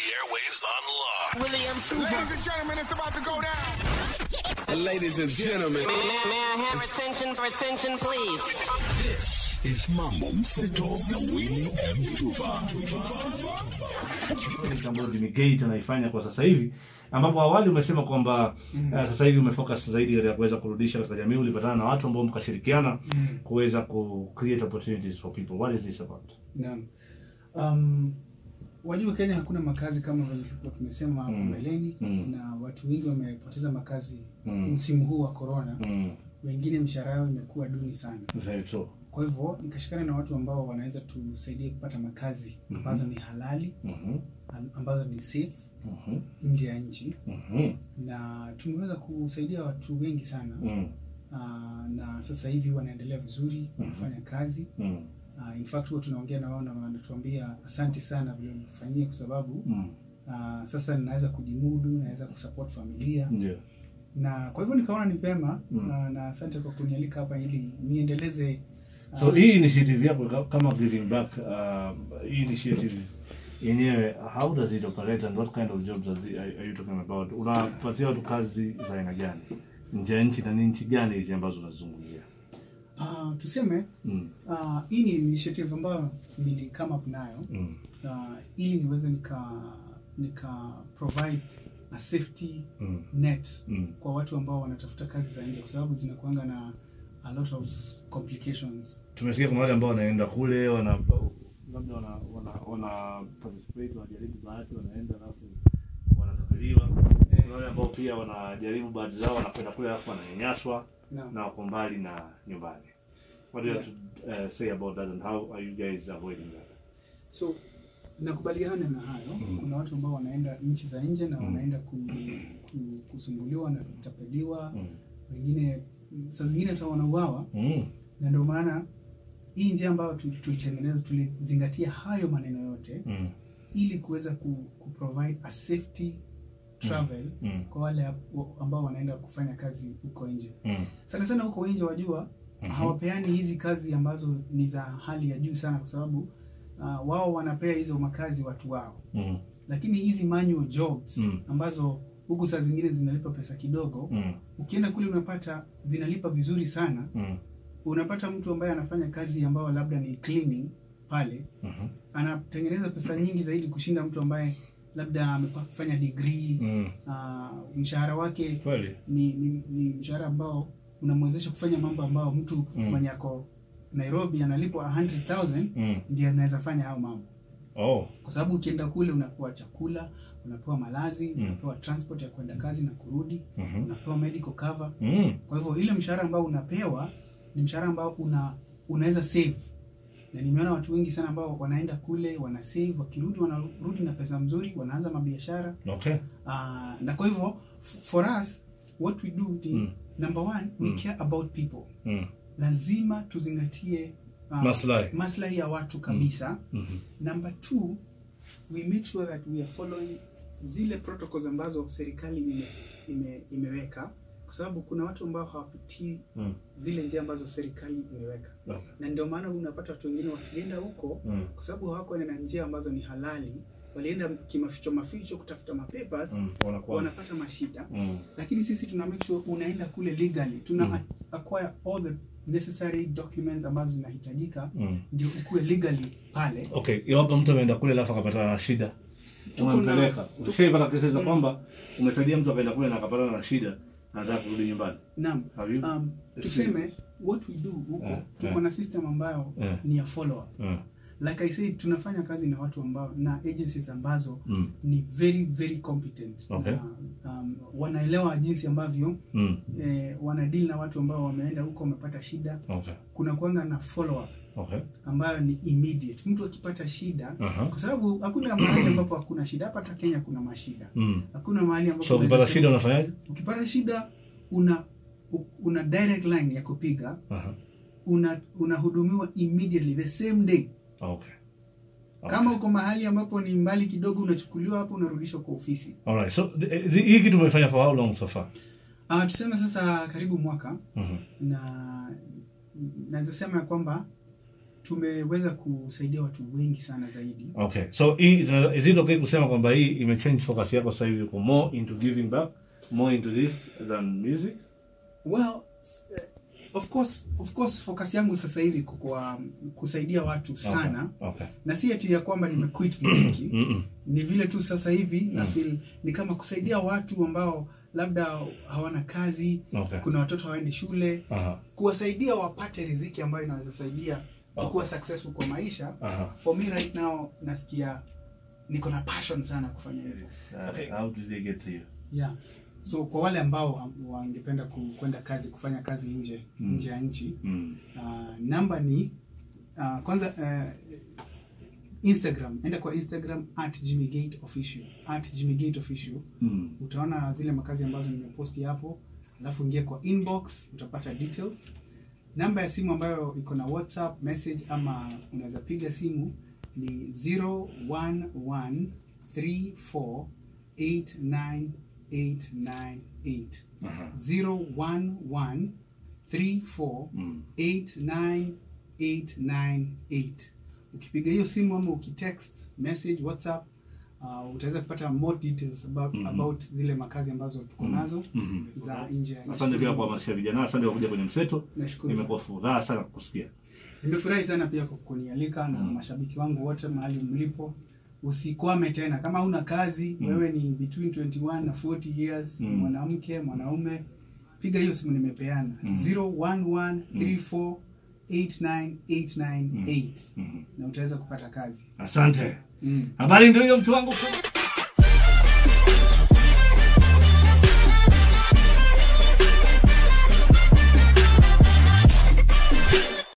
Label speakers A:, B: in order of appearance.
A: airwaves on lock.
B: William
C: Ladies and gentlemen, it's about to go down.
D: Ladies and gentlemen,
B: May, may I have attention for attention, please?
A: This is Mambo Mseto na Winnie M. Tuva.
E: kitu ambayo Jimmy Gate anaifanya kwa sasa hivi ambapo awali umesema kwamba mm. uh, sasa hivi umefocus zaidi katika kuweza kurudisha katika jamii ulipatana na watu ambao mkashirikiana mm. kuweza ku create opportunities for people what is this about
F: Naam. Um, wajua Kenya hakuna makazi kama vile tulikuwa tumesema hapo
E: Mm.
F: mbeleni
E: Mm.
F: na watu wengi wamepoteza makazi
E: Mm.
F: msimu huu wa corona.
E: mm.
F: Wengine mishahara yao imekuwa duni sana.
E: very true
F: Kwa hivyo nikashikana na watu ambao wanaweza tusaidia kupata makazi ambazo ni halali,
E: mhm
F: am- ambazo ni safe
E: mhm
F: nje ya nchi
E: mhm
F: na tumeweza kusaidia watu wengi sana
E: mm.
F: uh, na sasa hivi wanaendelea vizuri wanafanya kazi
E: mm.
F: uh, in fact huwa tunaongea na wao na wanatuambia asante sana vile ulifanyia kwa sababu
E: mm.
F: uh, sasa ninaweza kujimudu naweza kusupport familia
E: ndio
F: na kwa hivyo nikaona ni vema
E: Mm.
F: na, na asante kwa kunialika hapa ili niendeleze uh,
E: so hii initiative yako ka- kama giving back uh, hii initiative yenyewe how does it operate and what kind of jobs are, the, are, are you talking about unapatia watu kazi za aina gani nje ya nchi na ni nchi gani hizi ambazo unazungumzia
F: uh, tuseme
E: mm.
F: uh, hii ni initiative ambayo nili come up nayo
E: mm.
F: uh, ili niweze nika nika provide a safety
E: mm.
F: net
E: mm.
F: kwa watu ambao wanatafuta kazi za nje kwa sababu zinakuanga na a lot of complications
E: tumesikia kuna wale ambao wanaenda kule wana labda wana wana wana participate wanajaribu bahati wanaenda alafu wanatapeliwa kuna wale ambao pia wanajaribu bahati zao wanakwenda kule alafu wananyanyaswa
F: Naam.
E: na wako mbali na nyumbani what do you have to uh, say about that and how are you guys avoiding that
F: so nakubaliana na hayo
E: Mm.
F: kuna watu ambao wanaenda nchi za nje na
E: Mm.
F: wanaenda ku, ku, kusumbuliwa na kutapeliwa
E: mm.
F: wengine saa zingine hata wanauawa
E: Mm.
F: na ndio maana hii njia ambayo tu- tulitengeneza tulizingatia hayo maneno yote
E: Mm.
F: ili kuweza ku, ku provide a safety travel
E: Mm.
F: kwa wale ambao wanaenda kufanya kazi huko nje
E: Mm.
F: sana sana huko nje wajua
E: Mhm.
F: hawapeani hizi kazi ambazo ni za hali ya juu sana kwa sababu uh, wao wanapea hizo makazi watu wao
E: Mm.
F: lakini hizi manual jobs
E: Mm.
F: ambazo huku saa zingine zinalipa pesa kidogo
E: Mm.
F: ukienda kule unapata zinalipa vizuri sana
E: Mm.
F: unapata mtu ambaye anafanya kazi ambayo labda ni cleaning pale
E: Mhm.
F: anatengeneza pesa nyingi zaidi kushinda mtu ambaye labda amefanya degree
E: Mm.
F: uh, mshahara wake
E: kweli
F: ni, ni, ni mshahara ambao unamwezesha kufanya mambo ambayo mtu
E: Mm.
F: mwenye ako Nairobi analipwa 100,000
E: mm.
F: ndiye anaweza fanya hayo mambo,
E: oh
F: kwa sababu ukienda kule unapewa chakula, unapewa malazi,
E: Mm.
F: unapewa transport ya kwenda kazi na kurudi,
E: Mhm.
F: unapewa medical cover.
E: mm.
F: Kwa hivyo ile mshahara ambao unapewa ni mshahara ambao una unaweza save, na nimeona watu wengi sana ambao wanaenda kule wana save, wakirudi wanarudi na pesa mzuri, wanaanza mabiashara
E: okay
F: uh, na kwa hivyo f- for us what we do ni
E: Mm.
F: number one we
E: Mm.
F: care about people
E: mm.
F: lazima tuzingatie uh,
E: Maslahi.
F: maslahi ya watu kabisa
E: Mhm.
F: number two we make sure that we are following zile protocols ambazo serikali ime, ime, imeweka kwa sababu kuna watu ambao hawapitii
E: Mm.
F: zile njia ambazo serikali imeweka
E: Okay.
F: na ndio maana unapata watu wengine wakienda huko
E: Mm.
F: kwa sababu hawakuenda na njia ambazo ni halali walienda kimaficho maficho kutafuta mapapers
E: Mm. wanakuwa
F: wanapata mashida
E: mm.
F: lakini sisi tuna make sure unaenda kule legally tuna
E: Mm.
F: acquire all the necessary documents ambazo zinahitajika
E: Mm.
F: ndio ukuwe legally pale
E: okay iwapo mtu ameenda kule alafu akapatana na shida
F: Tuko
E: unampeleka
F: na- tuko-
E: ushaipata kesi za
F: Mm.
E: kwamba umesaidia mtu akaenda kule na akapatana na shida na anataka kurudi nyumbani
F: naam
E: Have you?
F: um, tuseme what we do huko
E: Eh,
F: tuko
E: eh.
F: na system ambayo
E: Eh.
F: ni ya follow up
E: mm.
F: like i said tunafanya kazi na watu ambao na agencies ambazo
E: Mm.
F: ni very very competent
E: Okay.
F: na, um, wanaelewa jinsi ambavyo
E: Mm.
F: eh, wanadeal na watu ambao wameenda huko wamepata shida
E: okay
F: kuna kuanga na follow up
E: okay
F: ambayo ni immediate mtu akipata shida
E: Aha.
F: kwa sababu hakuna mahali ambapo hakuna shida hapa hata kenya kuna mashida
E: mm.
F: hakuna mahali ambapo
E: so ukipata
F: unaweza
E: shida
F: sema-
E: unafanyaje
F: ukipata shida una u- una direct line ya kupiga
E: Aha.
F: una unahudumiwa immediately the same day
E: okay
F: kama uko mahali ambapo ni mbali kidogo unachukuliwa hapo unarudishwa kwa ofisi
E: alright so th- th- hii kitu umefanya for how long so far
F: uh, tuseme sasa karibu mwaka
E: Mhm.
F: na naweza sema ya kwamba tumeweza kusaidia watu wengi sana zaidi
E: Okay. So hii ita- is it okay kusema kwamba hii imechange focus yako sasa hivi uko more into giving back, more into this than music?
F: well eh, of course of course focus yangu sasa hivi iko kwa kusaidia watu sana
E: Okay. okay.
F: na si eti ya kwamba nimequit muziki
E: Mm-mm.
F: ni vile tu sasa hivi na feel ni kama kusaidia watu ambao labda hawana kazi
E: Okay.
F: kuna watoto hawaendi shule
E: Aha.
F: kuwasaidia wapate riziki ambayo inaweza saidia
E: Okay.
F: kuwa successful kwa maisha
E: Aha.
F: for me right now nasikia niko na passion sana kufanya hivyo
E: Uh, how did they get to you?
F: yeah so kwa wale ambao am- wangependa ku- kwenda kazi kufanya kazi nje
E: Mm.
F: nje ya nchi
E: Mm.
F: uh, namba ni uh, kwanza uh, instagram enda kwa instagram at jimmygate official at jimmygate official
E: Mm.
F: utaona zile makazi ambazo nimeposti hapo alafu ingia kwa inbox utapata details namba ya simu ambayo iko na whatsapp message ama unaweza piga simu ni 0113489898
E: Aha.
F: 0113489898 ukipiga hiyo simu ama ukitext message whatsapp uh, utaweza kupata more details about,
E: Mhm.
F: about zile makazi ambazo tuko nazo
E: Mhm.
F: za nje ya nchi.
E: Asante pia kwa kuhamasisha vijana, asante kwa kuja kwenye mseto.
F: Nashukuru sana.
E: Nimekuwa furaha sana kukusikia.
F: nimefurahi sana pia kwa kunialika na
E: Mm.
F: mashabiki wangu wote mahali mlipo usikwame tena kama una kazi
E: Mm.
F: wewe ni between 21 na 40 years
E: Mm.
F: mwanamke mwanaume piga hiyo simu nimepeana
E: Mm.
F: 0113489898
E: Mhm.
F: na utaweza kupata kazi
E: Asante.
F: mm.
E: Habari ndio hiyo mtu wangu.